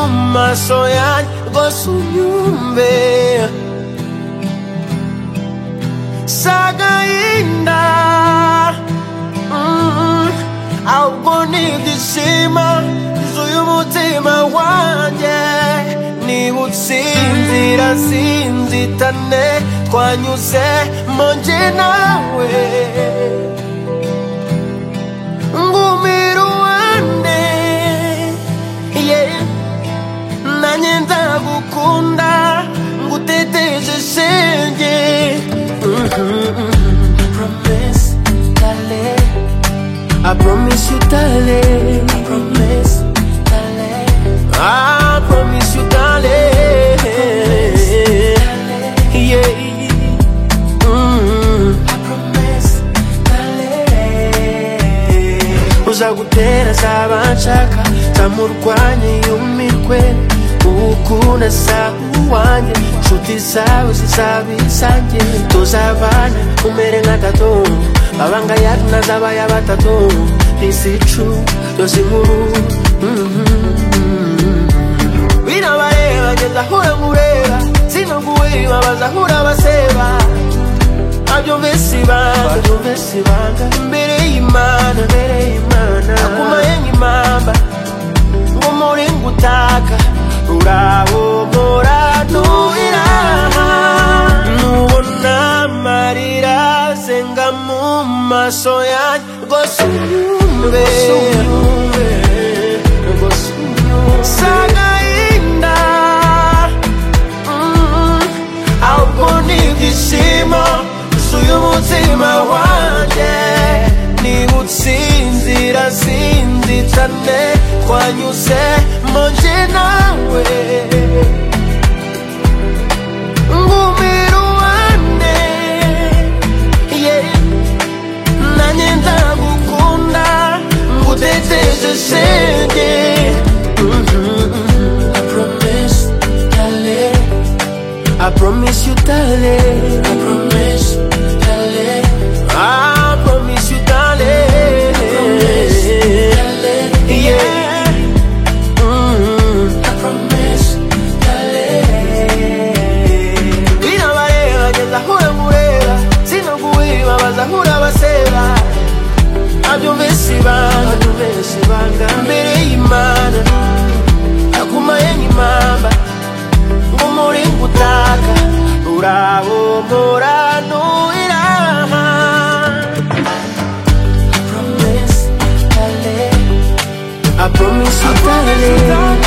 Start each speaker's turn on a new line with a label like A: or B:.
A: maso yanjye rwose unyumve si agahinda mm, ahubwo ni ibyishimo yuzuye umutima wanjye niba utsinzira sinzitane twanyuze mu njye nawe ngumira uwande yeah. nanjye ndagukunda nguteteje shenge Promise darling, I promise you darling I promise darling I promise you darling Yeah Mm. uzagutera azabashaka zamurwanye yumirwe uwukunda sa uwanjye nshuti zawe zizaba izanjye tuzabana umere nka tatu abanga yacu nazabaya batatu izicu yose inkuru binabareba ngeza ahura ngureba sinaguweba bazahura baseba babyumvise ibanga babyumvise ibanga imbere y'imana imbere y'imana agumaye nk'impamba ngo muri ngutaka uraho muranuhira nubona amarira azenga mu maso yanjye rwose unyumve rwose unyumve si agahinda ahubwo ni ibyishimo yuzuye umutima wanjye niba utsinzira sinzitane twanyuze mu nje nawe ngumira uwane yeah. nanjye ndagukunda nguteteje shenge I promise you, darling. I promise, darling. I promise you, darling. I promise, darling. Yeah. Mm. I promise, darling. Binabareba, ngeza ahura ngureba, sinaguheba, bazahura baseba. Nabyumvise ibanga, nabyumvise ibanga, imbere y'Imana, agumaye nk'impamba. muri ngutaka rurabo muranuhira I promise you darling